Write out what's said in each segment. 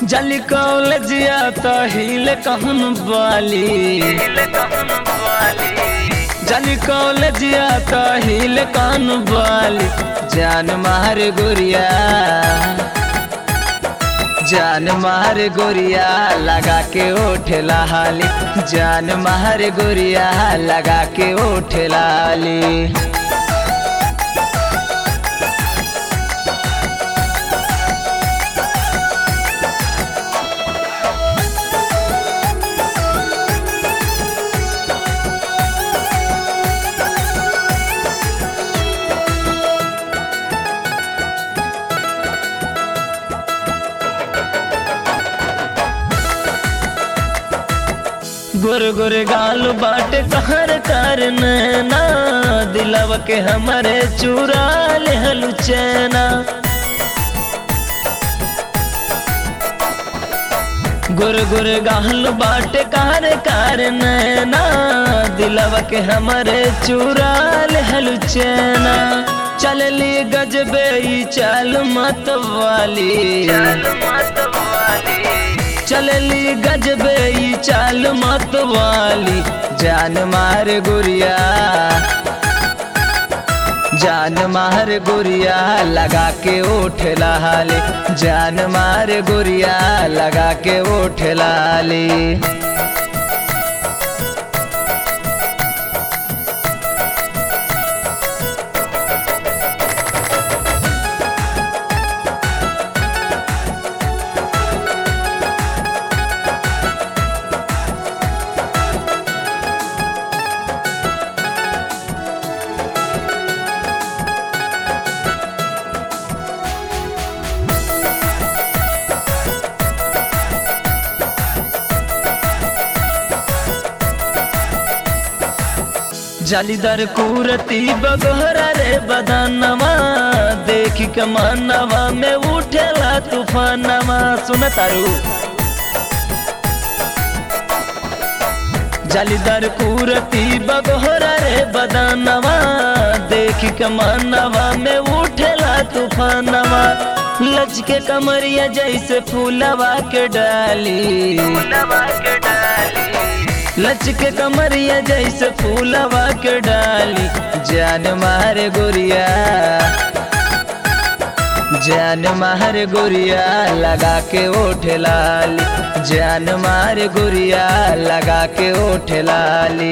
जल कॉलेजिया तो हिल कहन बाली जल कॉलेजिया तो हिल कहन बाली जान मार गुरिया जान मार गोरिया लगा के ओठला हाली जान मार गोरिया लगा के ओठला हाली गुर गुर गाल बाट कहर कर नैना दिलव के हमारे चुरा ले हलु चैना गुर गुर गाल बाट कहर कर नैना दिलव के हमारे चुरा ले हलु चैना चल ली गजबे ई चल मत वाली चलली गजबे ई चाल मत वाली जान मार गुरिया जान मार गुरिया लगा के ओठ लाली जान मार गुरिया लगा के ओठ लाली जालीदार कुरती बगहरा रे बदानवा देख के मानवा में उठेला तूफानवा सुन तारू जालीदार कुरती बगहरा रे बदानवा देख के मानवा में उठेला तूफानवा लच के कमरिया जैसे फूलवा के डाली लच के कमरिया जैसे फूलवा के डाली जान मारे गोरिया जान मार गोरिया लगा के ओठ लाली जान मार गोरिया लगा के ओठ लाली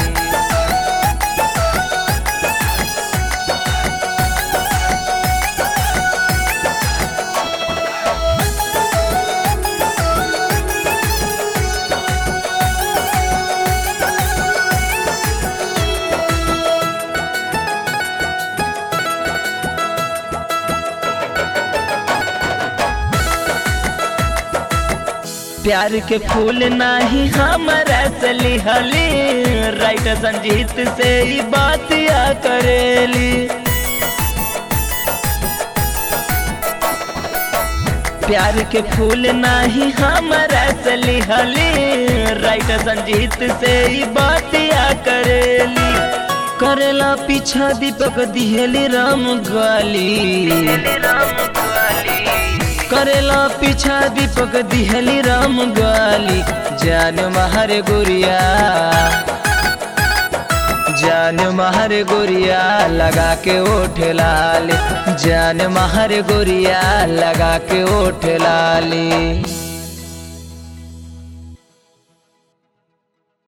प्यार के फूल नाही हमारा सली हली राइट संजीत से ही बात या करेली प्यार के फूल नाही हमारा सली हली राइट संजीत से ही बात या करेली करेला पीछा दीपक दिहेली राम गाली करेला पीछा दीपक दिहली राम गाली जान मारे गुरिया जान मारे गुरिया लगा के ओठ लाली जान मारे गुरिया लगा के ओठ लाली